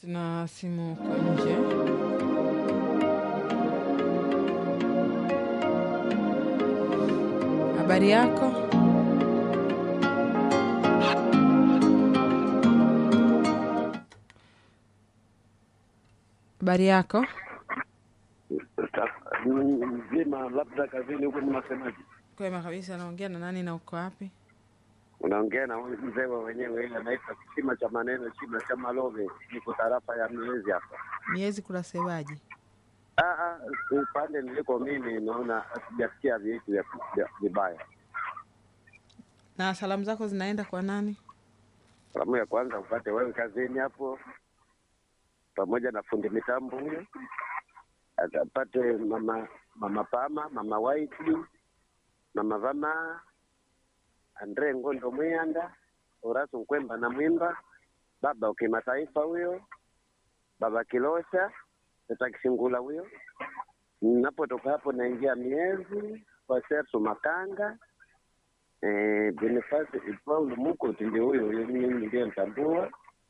Tuna simu kwa nje. Habari yako? Habari yako? mzima, labda kazini huko, mnasemaje? Kwema kabisa. Naongea na nani na uko wapi? Unaongea na huyu mzee wa wenyewe, ile anaitwa kisima cha maneno, chima cha Malove, niko tarafa ya Miezi hapa. Miezi kulasebaji? Ah, ah, upande niliko mimi naona sijasikia vitu vya- vya- vibaya. Na salamu zako zinaenda kwa nani? Salamu ya kwanza upate wewe kazini hapo, pamoja na fundi mitambo huyo, atapate mama mama Pama, mama White, mama Vama, Andre Ngondo Mwiyanda, Horace Nkwemba na Mwimba, baba wa kimataifa huyo, baba Kilosha, tata Kishingula huyo. Napotoka hapo naingia Miezi kwa Sersu Makanga, eh, Bonifasi Paul Mukuti ndio huyo huyo, mimi ndiye mtambua.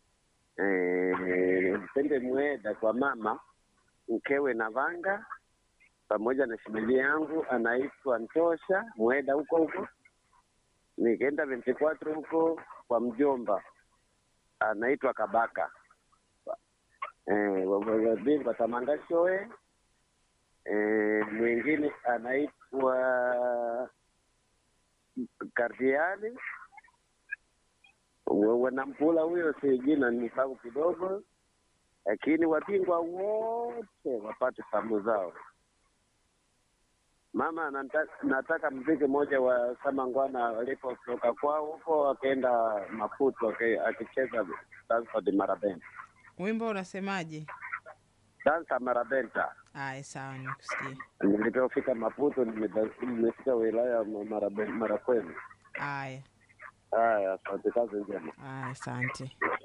Eh, Pende Mweda kwa mama mkewe na Vanga pamoja na shemeji yangu anaitwa Ntosha Mweda huko huko. Nikaenda 24 huko kwa mjomba anaitwa Kabaka eh, wabingwa Tamanga Shoe eh, mwingine anaitwa Kardiali wanampula huyo, si jina nisahau kidogo, lakini wabingwa wote wapate samu zao. Mama nata, nataka mziki mmoja wa Samangwana walipotoka kwao huko akaenda Maputo aki- akicheza Stanford Marabenta, Wimbo unasemaje? dansa Marabenta. Aya, sawa, nikusikia. Nilipofika Maputo nimeda- nimefika wilaya ya Marabe- Marakwenu. Aya, Haya, asante, kazi njema. aya, asante.